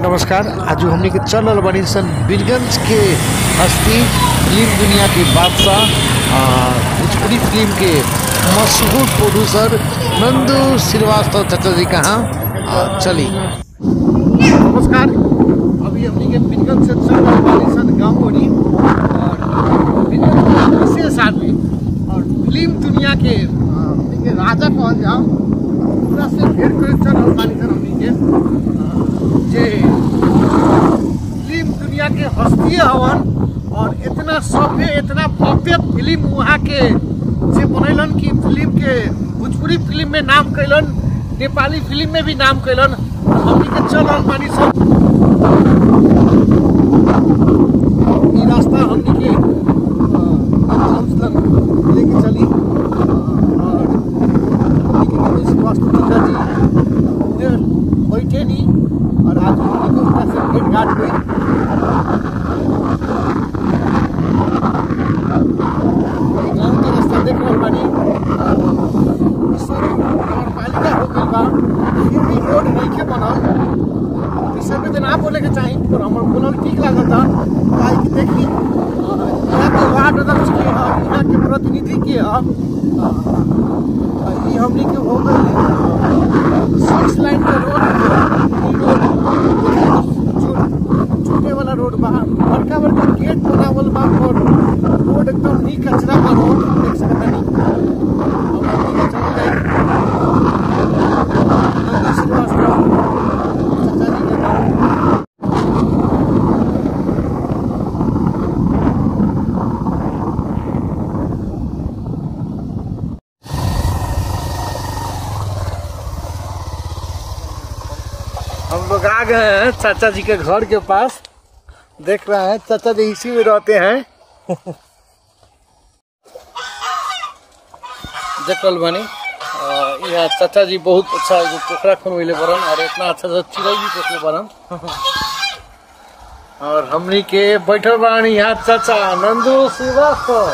नमस्कार आज हमने के चलल बनी सन बीरगंज के हस्ती फिल्म दुनिया के बादशाह आ, भोजपुरी फिल्म के मशहूर प्रोड्यूसर नंदू श्रीवास्तव चाचा जी कहाँ आ, चली नमस्कार अभी हमने के बीरगंज से चल रहे बनी सन गाँव बनी और बीरगंज के विशेष आदमी और फिल्म दुनिया के आ, हमनी के राजा कहल जाओ पूरा से भेंट करे चल रहल बानी सन हमनी के जे फिल्म दुनिया के हस्ती हवन और इतना सभ्य इतना भव्य फिल्म वहाँ के जे बनैलन कि फिल्म के भोजपुरी फिल्म में नाम कैलन नेपाली फिल्म में भी नाम कैलन हमनी के चल रहल बानी सब ई रास्ता हमनी के अ, हाउस तक लेके चली अ, और हमनी के नरेश श्रीवास्तव चाचा जी उधर बैठे नहीं और आज हमनी के उसका से भेंट घाट हुई ई गाँव के रास्ता देख रहल बानी ई सब नगरपालिका हो गइल बा फिर भी रोड नइखे बनल ई सब के ना बोले के चाही पर हमर बोलल ठीक लागता काहे कि देखी अ, यहाँ के वार्ड अध्यक्ष के ह यहाँ के प्रतिनिधि के ह अ, अ, ई हमनी के हो गइल सिक्स लाइन के रोड ई रोड छू- छूटे वाला रोड बा बड़का बड़का गेट बनावल बा और रोड एकदम नी कचरा बा रोड देख सकता नी अब हमनी के चल जाई नंदी श्रीवास्तव चाचा जी के गाँव हम लोग आ गए हैं चाचा जी के घर के पास देख रहे हैं चाचा जी इसी में रहते हैं देखल बनी अ, यहाँ चाचा जी बहुत अच्छा एगो पोखरा खुनवैले बरन और इतना अच्छा से चिड़ै भी पोखले बरन और हमनी के बैठल बानी यहाँ चाचा नंदू श्रीवास्तव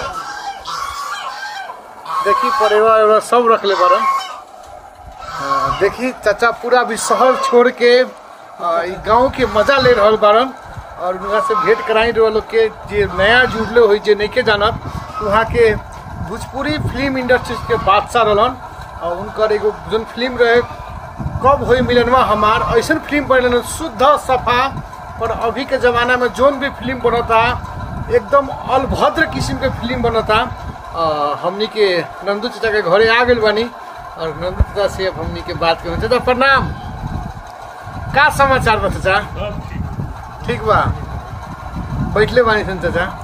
देखी परिवार उरिवार सब रखले बरन अ, देखी चाचा पूरा भी शहर छोड़ के अ, ई गांव के मजा ले रहल बारन और उनका से भेंट कराई रहो लोग के जे नया जुड़ले हुई जे नहीं जानत वहाँ के भोजपुरी फिल्म इंडस्ट्री के बादशाह रहलन और उनकर एगो जोन फिल्म रहे कब हुई मिलनवा हमार ऐसा फिल्म बनल शुद्ध सफा पर अभी के ज़माना में जोन भी फिल्म बनता एकदम अलभद्र किस्म के फिल्म बनता अ, हमनी के नंदू चाचा के घरे आ गइल बानी और नंदू चाचा से अब हमनी के बात करें चाचा प्रणाम का समाचार बा चाचा ठीक बा बैठले बानी सन चाचा